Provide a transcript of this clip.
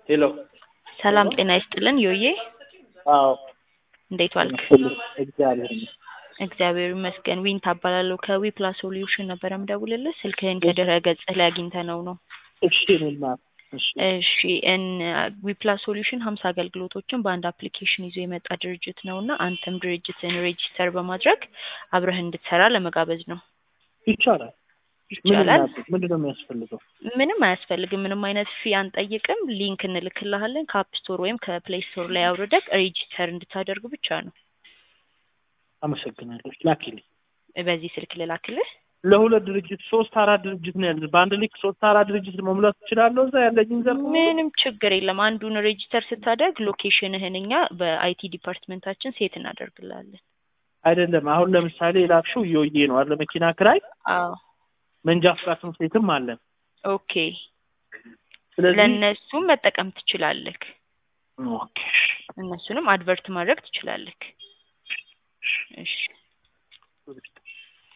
ሄሎ ሰላም ጤና ይስጥልን ዮዬ አዎ እንዴት ዋልክ? እግዚአብሔር ይመስገን። እግዚአብሔር ይመስገን። ዊን ታባላለሁ ከዊ ፕላስ ሶሉሽን ነበረ ምደውልልህ። ስልክህን ከድረ ገጽህ ላይ አግኝተነው ነው። እሺ እኔማ እሺ እሺ እን ዊ ፕላስ ሶሉሽን ሀምሳ አገልግሎቶችን በአንድ አፕሊኬሽን ይዞ የመጣ ድርጅት ነው እና አንተም ድርጅትን ሬጂስተር በማድረግ አብረህ እንድትሰራ ለመጋበዝ ነው። ይቻላል። ይቻላል። ምንድን ነው የሚያስፈልገው? ምንም አያስፈልግም። ምንም አይነት ፊ አንጠይቅም። ሊንክ እንልክልሃለን ከአፕ ስቶር ወይም ከፕሌይ ስቶር ላይ አውርደህ ሬጂስተር እንድታደርግ ብቻ ነው። አመሰግናለሁ። ላኪልኝ። በዚህ ስልክ ልላክልህ። ለሁለት ድርጅት ሶስት አራት ድርጅት ነው ያለ። በአንድ ሊክ ሶስት አራት ድርጅት መሙላት ትችላለሁ። እዛ ያለኝን ዘርፍ ምንም ችግር የለም። አንዱን ሬጂስተር ስታደርግ ሎኬሽንህን እኛ በአይቲ ዲፓርትመንታችን ሴት እናደርግላለን። አይደለም። አሁን ለምሳሌ የላክሽው እየወዬ ነው አለ መኪና ክራይ አዎ መንጃ ፍቃድ ትምህርት ቤትም አለን። ኦኬ። ስለዚህ ለእነሱም መጠቀም ትችላለህ። ኦኬ እነሱንም አድቨርት ማድረግ ትችላለህ። እሺ